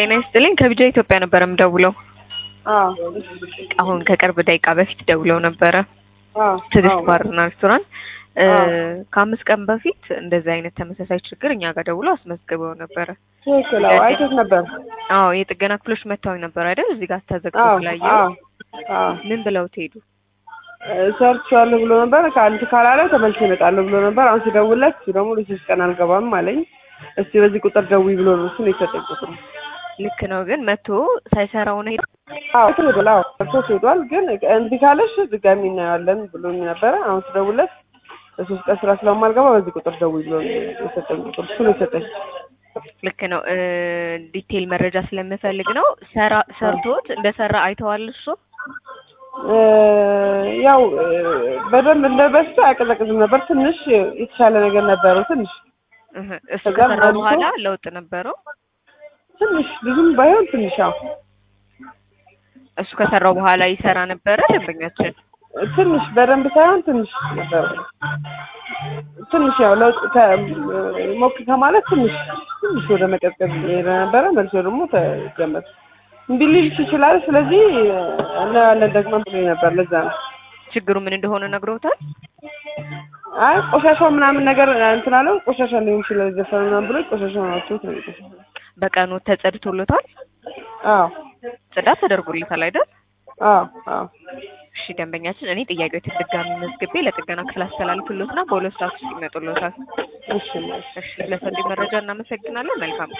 ጤና ይስጥልኝ ከቢጃ ኢትዮጵያ ነበር የምደውለው። አዎ አሁን ከቅርብ ደቂቃ በፊት ደውለው ነበረ አዎ ትዕግስት አዎ ባርና ሬስቶራንት እ አዎ። ከአምስት ቀን በፊት እንደዚህ አይነት ተመሳሳይ ችግር እኛ ጋር ደውለው አስመዝግበው ነበረ። ትክክል። አዎ አይቶት ነበር። አዎ የጥገና ክፍሎች መጥተው ነበር አይደል? እዚህ ጋር ተዘግቶ አዎ ስላየው አዎ አዎ ምን ብለው ትሄዱ? ሰርቼዋለሁ ብሎ ነበር። ከአንድ ካላለ ተመልሼ እመጣለሁ ብሎ ነበር። አሁን ሲደውልለት እሱ ደግሞ ለሶስት ቀን አልገባም አለኝ። እስቲ በዚህ ቁጥር ደውይ ብሎ ነው እሱን የሰጠኝ ቁጥር። ልክ ነው ግን መጥቶ ሳይሰራው ነው ሄደው። አዎ ሄዷል። አዎ ሰርቶት ሄዷል። ግን እንዲህ ካለሽ ድጋሚ እናየዋለን ብሎኝ ነበረ። አሁን ሲደውልለት ለሶስት ቀን ስራ ስለማልገባ በዚህ ቁጥር ደውይ ብሎ ነው የሰጠኝ ቁጥር። እሱ ነው የሰጠኝ። ልክ ነው እ ዲቴይል መረጃ ስለምፈልግ ነው። ሰራ ሰርቶት እንደሰራ አይተዋል እሱ? እ ያው እ በደንብ እንደ በፊቱ አያቀዘቅዝም ነበር። ትንሽ የተሻለ ነገር ነበረው። ትንሽ እህ እሱ ከዛ ከሰራ መልሶ- በኋላ ለውጥ ነበረው? ትንሽ ብዙም ባይሆን ትንሽ ያው እሱ ከሰራው በኋላ ይሰራ ነበረ ደንበኛችን? ትንሽ በደንብ ሳይሆን ትንሽ ነበር። ትንሽ ያው ለውጥ ከ- ሞቅ ከማለት ትንሽ ትንሽ ወደ መቀዝቀዝ የሄደ ነበረ። መልሶ ደግሞ ተጀመረ። እምቢ ሊልሽ ይችላል። ስለዚህ እናያለን ደግመን ብሎኝ ነበር። ለዛ ነው ችግሩ ምን እንደሆነ ነግረውታል? አይ ቆሻሻው ምናምን ነገር እንትን አለው። ቆሻሻ ሊሆን ይችላል የዘፈነ ምናምን ብሎ ቆሻሻውን አውጥቶት ነው የቆሻሻው። በቀኑ ተጸድቶለታል? አዎ ጽዳት ተደርጎለታል አይደል? አዎ አዎ እሺ ደንበኛችን፣ እኔ ጥያቄዎችን ድጋሚ መዝግቤ ለጥገና ክፍል አስተላልፍሎትና በሁለት ሰዓት ውስጥ ይመጡሎታል። እሺ እሺ እሺ ስለሰጡኝ መረጃ እናመሰግናለን። መልካም